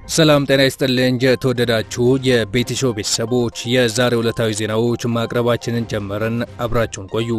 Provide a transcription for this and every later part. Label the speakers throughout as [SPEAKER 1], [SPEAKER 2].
[SPEAKER 1] ሰላም ጤና ይስጥልኝ። የተወደዳችሁ የቤቲሾ ቤተሰቦች የዛሬ ዕለታዊ ዜናዎች ማቅረባችንን ጀመርን። አብራችሁን ቆዩ።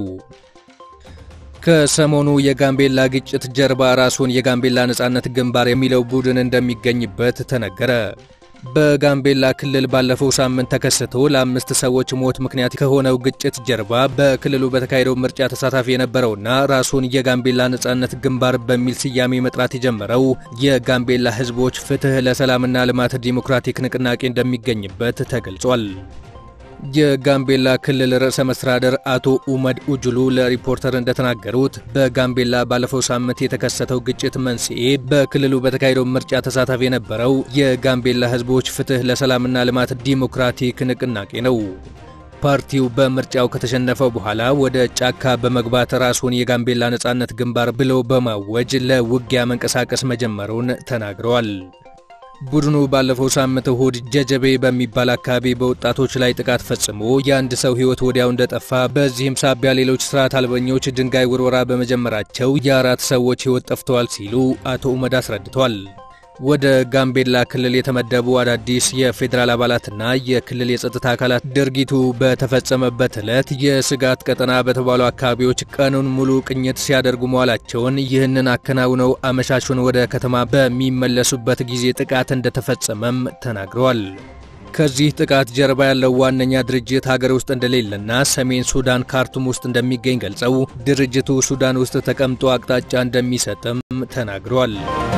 [SPEAKER 1] ከሰሞኑ የጋምቤላ ግጭት ጀርባ ራሱን የጋምቤላ ነጻነት ግንባር የሚለው ቡድን እንደሚገኝበት ተነገረ። በጋምቤላ ክልል ባለፈው ሳምንት ተከስቶ ለአምስት ሰዎች ሞት ምክንያት ከሆነው ግጭት ጀርባ በክልሉ በተካሄደው ምርጫ ተሳታፊ የነበረውና ራሱን የጋምቤላ ነጻነት ግንባር በሚል ስያሜ መጥራት የጀመረው የጋምቤላ ሕዝቦች ፍትሕ ለሰላምና ልማት ዲሞክራቲክ ንቅናቄ እንደሚገኝበት ተገልጿል። የጋምቤላ ክልል ርዕሰ መስተዳድር አቶ ኡመድ ኡጅሉ ለሪፖርተር እንደተናገሩት በጋምቤላ ባለፈው ሳምንት የተከሰተው ግጭት መንስኤ በክልሉ በተካሄደው ምርጫ ተሳታፊ የነበረው የጋምቤላ ሕዝቦች ፍትሕ ለሰላምና ልማት ዲሞክራቲክ ንቅናቄ ነው። ፓርቲው በምርጫው ከተሸነፈ በኋላ ወደ ጫካ በመግባት ራሱን የጋምቤላ ነጻነት ግንባር ብሎ በማወጅ ለውጊያ መንቀሳቀስ መጀመሩን ተናግረዋል። ቡድኑ ባለፈው ሳምንት እሁድ ጀጀቤ በሚባል አካባቢ በወጣቶች ላይ ጥቃት ፈጽሞ የአንድ ሰው ሕይወት ወዲያው እንደጠፋ፣ በዚህም ሳቢያ ሌሎች ስርዓት አልበኞች ድንጋይ ውርወራ በመጀመራቸው የአራት ሰዎች ሕይወት ጠፍተዋል ሲሉ አቶ ኡመድ አስረድቷል። ወደ ጋምቤላ ክልል የተመደቡ አዳዲስ የፌዴራል አባላትና የክልል የጸጥታ አካላት ድርጊቱ በተፈጸመበት ዕለት የስጋት ቀጠና በተባሉ አካባቢዎች ቀኑን ሙሉ ቅኝት ሲያደርጉ መዋላቸውን፣ ይህንን አከናውነው አመሻሹን ወደ ከተማ በሚመለሱበት ጊዜ ጥቃት እንደተፈጸመም ተናግረዋል። ከዚህ ጥቃት ጀርባ ያለው ዋነኛ ድርጅት ሀገር ውስጥ እንደሌለና ሰሜን ሱዳን ካርቱም ውስጥ እንደሚገኝ ገልጸው ድርጅቱ ሱዳን ውስጥ ተቀምጦ አቅጣጫ እንደሚሰጥም ተናግረዋል።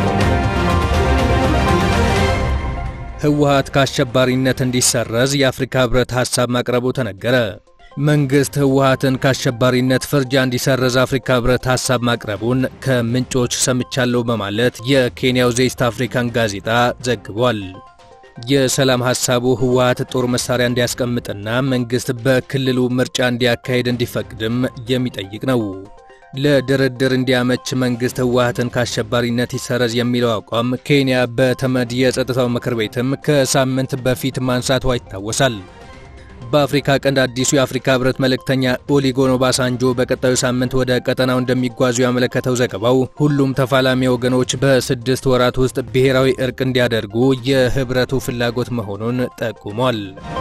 [SPEAKER 1] ህወሓት ከአሸባሪነት እንዲሰረዝ የአፍሪካ ህብረት ሐሳብ ማቅረቡ ተነገረ። መንግሥት ህወሓትን ከአሸባሪነት ፍርጃ እንዲሰረዝ አፍሪካ ህብረት ሐሳብ ማቅረቡን ከምንጮች ሰምቻለሁ በማለት የኬንያው ዘኢስት አፍሪካን ጋዜጣ ዘግቧል። የሰላም ሐሳቡ ህወሓት ጦር መሳሪያ እንዲያስቀምጥና መንግሥት በክልሉ ምርጫ እንዲያካሄድ እንዲፈቅድም የሚጠይቅ ነው። ለድርድር እንዲያመች መንግሥት ህወሓትን ከአሸባሪነት ይሰረዝ የሚለው አቋም ኬንያ በተመድ የጸጥታው ምክር ቤትም ከሳምንት በፊት ማንሳቷ ይታወሳል። በአፍሪካ ቀንድ አዲሱ የአፍሪካ ህብረት መልእክተኛ ኦሊጎን ኦባሳንጆ በቀጣዩ ሳምንት ወደ ቀጠናው እንደሚጓዙ ያመለከተው ዘገባው ሁሉም ተፋላሚ ወገኖች በስድስት ወራት ውስጥ ብሔራዊ እርቅ እንዲያደርጉ የህብረቱ ፍላጎት መሆኑን ጠቁሟል።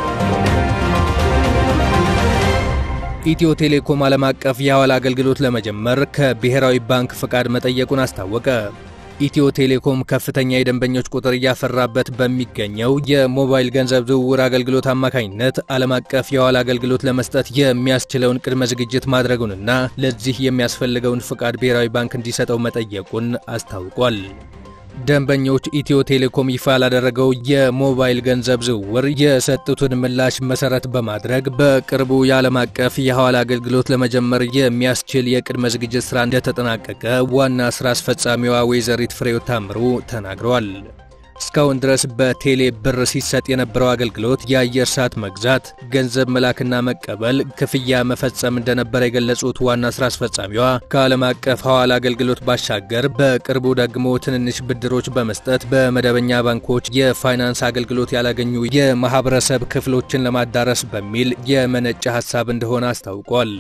[SPEAKER 1] ኢትዮ ቴሌኮም ዓለም አቀፍ የሐዋላ አገልግሎት ለመጀመር ከብሔራዊ ባንክ ፍቃድ መጠየቁን አስታወቀ። ኢትዮ ቴሌኮም ከፍተኛ የደንበኞች ቁጥር እያፈራበት በሚገኘው የሞባይል ገንዘብ ዝውውር አገልግሎት አማካኝነት ዓለም አቀፍ የሐዋላ አገልግሎት ለመስጠት የሚያስችለውን ቅድመ ዝግጅት ማድረጉንና ለዚህ የሚያስፈልገውን ፍቃድ ብሔራዊ ባንክ እንዲሰጠው መጠየቁን አስታውቋል። ደንበኞች ኢትዮ ቴሌኮም ይፋ ላደረገው የሞባይል ገንዘብ ዝውውር የሰጡትን ምላሽ መሰረት በማድረግ በቅርቡ የዓለም አቀፍ የሐዋላ አገልግሎት ለመጀመር የሚያስችል የቅድመ ዝግጅት ሥራ እንደተጠናቀቀ ዋና ሥራ አስፈጻሚዋ ወይዘሪት ፍሬሕይወት ታምሩ ተናግረዋል። እስካሁን ድረስ በቴሌ ብር ሲሰጥ የነበረው አገልግሎት የአየር ሰዓት መግዛት፣ ገንዘብ መላክና መቀበል፣ ክፍያ መፈጸም እንደነበረ የገለጹት ዋና ስራ አስፈጻሚዋ ከዓለም አቀፍ ሐዋላ አገልግሎት ባሻገር በቅርቡ ደግሞ ትንንሽ ብድሮች በመስጠት በመደበኛ ባንኮች የፋይናንስ አገልግሎት ያላገኙ የማህበረሰብ ክፍሎችን ለማዳረስ በሚል የመነጨ ሀሳብ እንደሆነ አስታውቋል።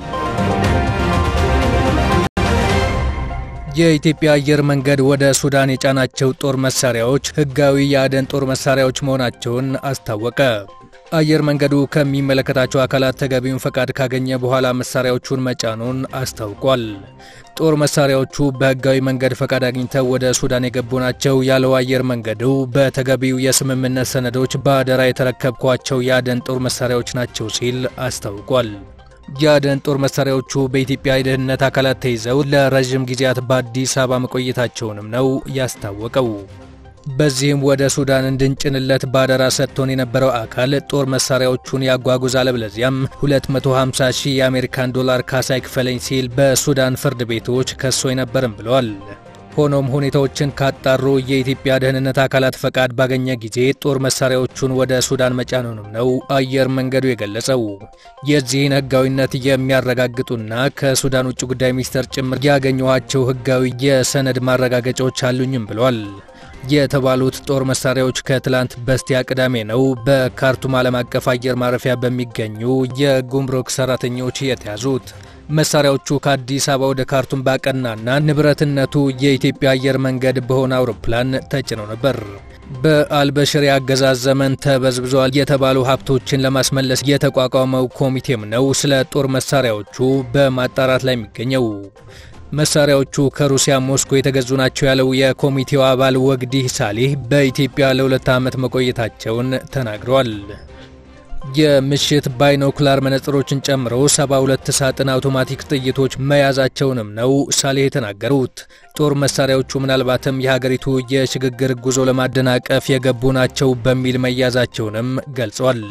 [SPEAKER 1] የኢትዮጵያ አየር መንገድ ወደ ሱዳን የጫናቸው ጦር መሳሪያዎች ህጋዊ የአደን ጦር መሳሪያዎች መሆናቸውን አስታወቀ። አየር መንገዱ ከሚመለከታቸው አካላት ተገቢውን ፈቃድ ካገኘ በኋላ መሳሪያዎቹን መጫኑን አስታውቋል። ጦር መሳሪያዎቹ በህጋዊ መንገድ ፈቃድ አግኝተው ወደ ሱዳን የገቡ ናቸው ያለው አየር መንገዱ በተገቢው የስምምነት ሰነዶች በአደራ የተረከብኳቸው የአደን ጦር መሳሪያዎች ናቸው ሲል አስታውቋል። የአደን ጦር መሳሪያዎቹ በኢትዮጵያ የደህንነት አካላት ተይዘው ለረዥም ጊዜያት በአዲስ አበባ መቆየታቸውንም ነው ያስታወቀው። በዚህም ወደ ሱዳን እንድንጭንለት ባደራ ሰጥቶን የነበረው አካል ጦር መሳሪያዎቹን ያጓጉዝ፣ አለበለዚያም 250 ሺህ የአሜሪካን ዶላር ካሳ ይክፈለኝ ሲል በሱዳን ፍርድ ቤቶች ከሶ ነበርም ብለዋል። ሆኖም ሁኔታዎችን ካጣሩ የኢትዮጵያ ደህንነት አካላት ፈቃድ ባገኘ ጊዜ ጦር መሳሪያዎቹን ወደ ሱዳን መጫኑንም ነው አየር መንገዱ የገለጸው። የዚህን ህጋዊነት የሚያረጋግጡና ከሱዳን ውጭ ጉዳይ ሚኒስቴር ጭምር ያገኘኋቸው ህጋዊ የሰነድ ማረጋገጫዎች አሉኝም ብሏል። የተባሉት ጦር መሳሪያዎች ከትላንት በስቲያ ቅዳሜ ነው በካርቱም ዓለም አቀፍ አየር ማረፊያ በሚገኙ የጉምሩክ ሰራተኞች የተያዙት። መሳሪያዎቹ ከአዲስ አበባ ወደ ካርቱም ባቀናና ንብረትነቱ የኢትዮጵያ አየር መንገድ በሆነ አውሮፕላን ተጭነው ነበር። በአልበሽር የአገዛዝ ዘመን ተበዝብዘዋል የተባሉ ሀብቶችን ለማስመለስ የተቋቋመው ኮሚቴም ነው ስለ ጦር መሳሪያዎቹ በማጣራት ላይ የሚገኘው። መሳሪያዎቹ ከሩሲያ ሞስኮ የተገዙ ናቸው ያለው የኮሚቴው አባል ወግዲህ ሳሊህ በኢትዮጵያ ለሁለት ዓመት መቆየታቸውን ተናግረዋል። የምሽት ባይኖኩላር መነጽሮችን ጨምሮ 72 ሳጥን አውቶማቲክ ጥይቶች መያዛቸውንም ነው ሳሌህ የተናገሩት። ጦር መሳሪያዎቹ ምናልባትም የሀገሪቱ የሽግግር ጉዞ ለማደናቀፍ የገቡ ናቸው በሚል መያዛቸውንም ገልጿል።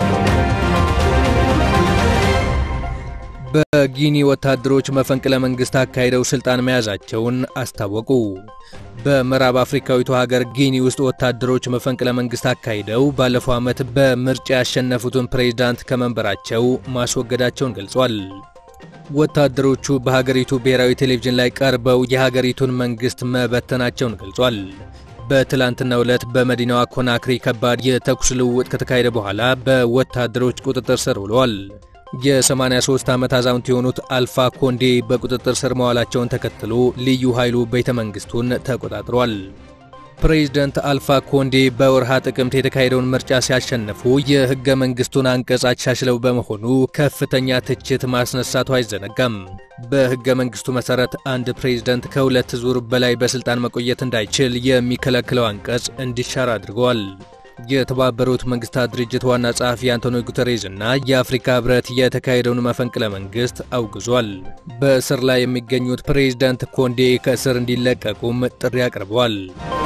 [SPEAKER 1] በጊኒ ወታደሮች መፈንቅለ መንግስት አካሂደው ስልጣን መያዛቸውን አስታወቁ። በምዕራብ አፍሪካዊቱ ሀገር ጊኒ ውስጥ ወታደሮች መፈንቅለ መንግስት አካሂደው ባለፈው ዓመት በምርጫ ያሸነፉትን ፕሬዝዳንት ከመንበራቸው ማስወገዳቸውን ገልጿል። ወታደሮቹ በሀገሪቱ ብሔራዊ ቴሌቪዥን ላይ ቀርበው የሀገሪቱን መንግስት መበተናቸውን ገልጿል። በትላንትናው ዕለት በመዲናዋ ኮናክሪ ከባድ የተኩስ ልውውጥ ከተካሄደ በኋላ በወታደሮች ቁጥጥር ስር ውለዋል። የ83 ዓመት አዛውንት የሆኑት አልፋ ኮንዴ በቁጥጥር ስር መዋላቸውን ተከትሎ ልዩ ኃይሉ ቤተ መንግስቱን ተቆጣጥሯል። ፕሬዝደንት አልፋ ኮንዴ በወርሃ ጥቅምት የተካሄደውን ምርጫ ሲያሸንፉ የህገ መንግስቱን አንቀጽ አሻሽለው በመሆኑ ከፍተኛ ትችት ማስነሳቱ አይዘነጋም። በህገ መንግስቱ መሰረት አንድ ፕሬዝደንት ከሁለት ዙር በላይ በስልጣን መቆየት እንዳይችል የሚከለክለው አንቀጽ እንዲሻር አድርገዋል። የተባበሩት መንግስታት ድርጅት ዋና ጸሐፊ አንቶኒዮ ጉተሬዝ እና የአፍሪካ ህብረት የተካሄደውን መፈንቅለ መንግስት አውግዟል። በእስር ላይ የሚገኙት ፕሬዝዳንት ኮንዴ ከእስር እንዲለቀቁም ጥሪ አቅርበዋል።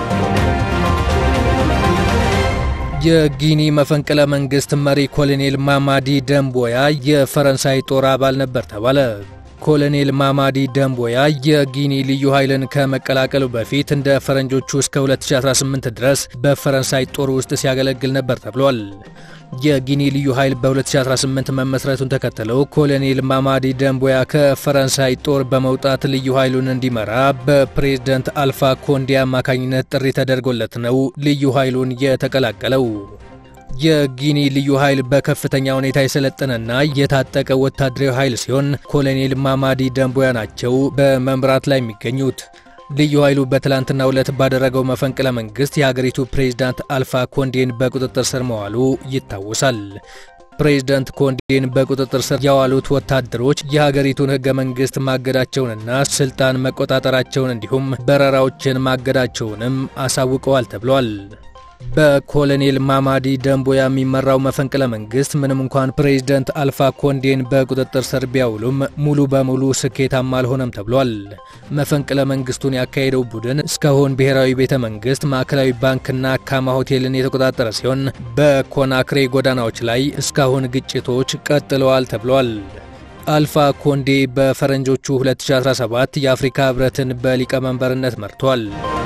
[SPEAKER 1] የጊኒ መፈንቅለ መንግስት መሪ ኮሎኔል ማማዲ ደምቦያ የፈረንሳይ ጦር አባል ነበር ተባለ። ኮሎኔል ማማዲ ደምቦያ የጊኒ ልዩ ኃይልን ከመቀላቀሉ በፊት እንደ ፈረንጆቹ እስከ 2018 ድረስ በፈረንሳይ ጦር ውስጥ ሲያገለግል ነበር ተብሏል። የጊኒ ልዩ ኃይል በ2018 መመስረቱን ተከትለው ኮሎኔል ማማዲ ደምቦያ ከፈረንሳይ ጦር በመውጣት ልዩ ኃይሉን እንዲመራ በፕሬዝደንት አልፋ ኮንዴ አማካኝነት ጥሪ ተደርጎለት ነው ልዩ ኃይሉን የተቀላቀለው። የጊኒ ልዩ ኃይል በከፍተኛ ሁኔታ የሰለጠነና የታጠቀ ወታደራዊ ኃይል ሲሆን ኮሎኔል ማማዲ ደምቦያ ናቸው በመምራት ላይ የሚገኙት። ልዩ ኃይሉ በትላንትናው ዕለት ባደረገው መፈንቅለ መንግስት የሀገሪቱ ፕሬዝዳንት አልፋ ኮንዴን በቁጥጥር ስር መዋሉ ይታወሳል። ፕሬዝዳንት ኮንዴን በቁጥጥር ስር ያዋሉት ወታደሮች የሀገሪቱን ህገ መንግስት ማገዳቸውንና ስልጣን መቆጣጠራቸውን እንዲሁም በረራዎችን ማገዳቸውንም አሳውቀዋል ተብሏል። በኮሎኔል ማማዲ ደምቦያ የሚመራው መፈንቅለ መንግስት ምንም እንኳን ፕሬዝደንት አልፋ ኮንዴን በቁጥጥር ስር ቢያውሉም ሙሉ በሙሉ ስኬታማ አልሆነም ተብሏል። መፈንቅለ መንግስቱን ያካሄደው ቡድን እስካሁን ብሔራዊ ቤተ መንግስት፣ ማዕከላዊ ባንክና ካማ ሆቴልን የተቆጣጠረ ሲሆን በኮናክሬ ጎዳናዎች ላይ እስካሁን ግጭቶች ቀጥለዋል ተብሏል። አልፋ ኮንዴ በፈረንጆቹ 2017 የአፍሪካ ህብረትን በሊቀመንበርነት መርቷል።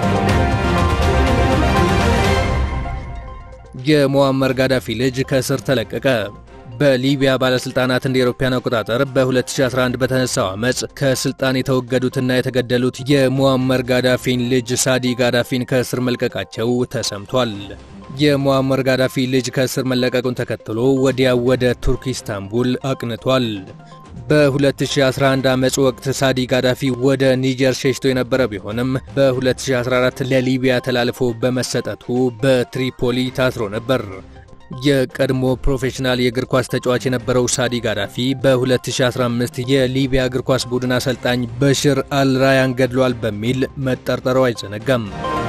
[SPEAKER 1] የሙአመር ጋዳፊ ልጅ ከእስር ተለቀቀ። በሊቢያ ባለስልጣናት እንደ አውሮፓውያን አቆጣጠር በ2011 በተነሳው አመፅ ከስልጣን የተወገዱትና የተገደሉት የሙአመር ጋዳፊን ልጅ ሳዲ ጋዳፊን ከእስር መልቀቃቸው ተሰምቷል። የሙአመር ጋዳፊ ልጅ ከእስር መለቀቁን ተከትሎ ወዲያው ወደ ቱርክ ኢስታንቡል አቅንቷል። በ2011 አመፅ ወቅት ሳዲ ጋዳፊ ወደ ኒጀር ሸሽቶ የነበረ ቢሆንም በ2014 ለሊቢያ ተላልፎ በመሰጠቱ በትሪፖሊ ታስሮ ነበር። የቀድሞ ፕሮፌሽናል የእግር ኳስ ተጫዋች የነበረው ሳዲ ጋዳፊ በ2015 የሊቢያ እግር ኳስ ቡድን አሰልጣኝ በሽር አልራያን ገድሏል በሚል መጠርጠሩ አይዘነጋም።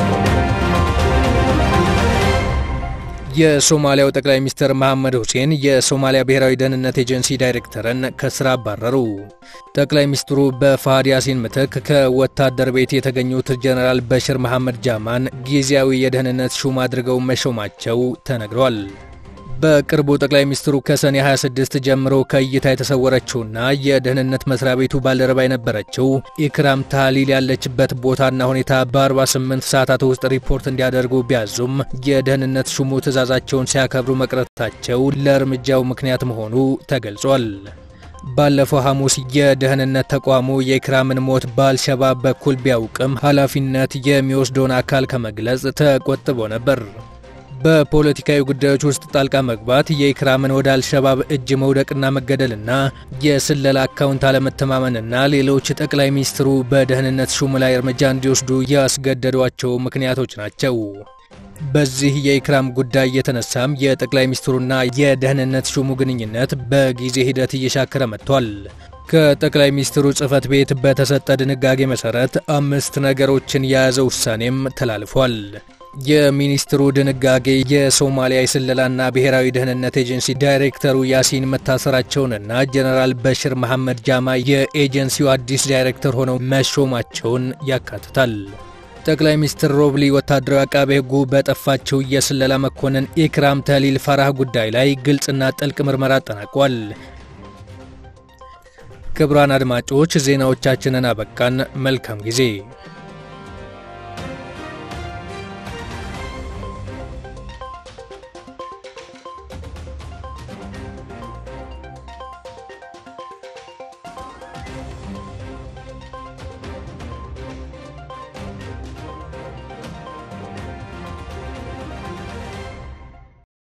[SPEAKER 1] የሶማሊያው ጠቅላይ ሚኒስትር መሐመድ ሁሴን የሶማሊያ ብሔራዊ ደህንነት ኤጀንሲ ዳይሬክተርን ከስራ አባረሩ። ጠቅላይ ሚኒስትሩ በፋሃድ ያሲን ምትክ ከወታደር ቤት የተገኙት ጀነራል በሽር መሐመድ ጃማን ጊዜያዊ የደህንነት ሹም አድርገው መሾማቸው ተነግሯል። በቅርቡ ጠቅላይ ሚኒስትሩ ከሰኔ 26 ጀምሮ ከእይታ የተሰወረችውና የደህንነት መስሪያ ቤቱ ባልደረባ የነበረችው ኢክራም ታሊል ያለችበት ቦታና ሁኔታ በ48 ሰዓታት ውስጥ ሪፖርት እንዲያደርጉ ቢያዙም የደህንነት ሹሙ ትዕዛዛቸውን ሲያከብሩ መቅረታቸው ለእርምጃው ምክንያት መሆኑ ተገልጿል። ባለፈው ሐሙስ የደህንነት ተቋሙ የኢክራምን ሞት በአልሸባብ በኩል ቢያውቅም ኃላፊነት የሚወስደውን አካል ከመግለጽ ተቆጥቦ ነበር። በፖለቲካዊ ጉዳዮች ውስጥ ጣልቃ መግባት የኢክራምን ወደ አልሸባብ እጅ መውደቅና መገደልና የስለላ አካውንት አለመተማመንና ሌሎች ጠቅላይ ሚኒስትሩ በደህንነት ሹም ላይ እርምጃ እንዲወስዱ ያስገደዷቸው ምክንያቶች ናቸው። በዚህ የኢክራም ጉዳይ የተነሳም የጠቅላይ ሚኒስትሩና የደህንነት ሹሙ ግንኙነት በጊዜ ሂደት እየሻከረ መጥቷል። ከጠቅላይ ሚኒስትሩ ጽህፈት ቤት በተሰጠ ድንጋጌ መሰረት አምስት ነገሮችን የያዘ ውሳኔም ተላልፏል። የሚኒስትሩ ድንጋጌ የሶማሊያ የስለላና ብሔራዊ ደህንነት ኤጀንሲ ዳይሬክተሩ ያሲን መታሰራቸውንና ጀነራል በሽር መሐመድ ጃማ የኤጀንሲው አዲስ ዳይሬክተር ሆነው መሾማቸውን ያካትታል። ጠቅላይ ሚኒስትር ሮብሊ ወታደራዊ አቃቤ ሕጉ በጠፋችው የስለላ መኮንን ኢክራም ተሊል ፋራህ ጉዳይ ላይ ግልጽና ጥልቅ ምርመራ አጠናቋል። ክቡራን አድማጮች ዜናዎቻችንን አበቃን። መልካም ጊዜ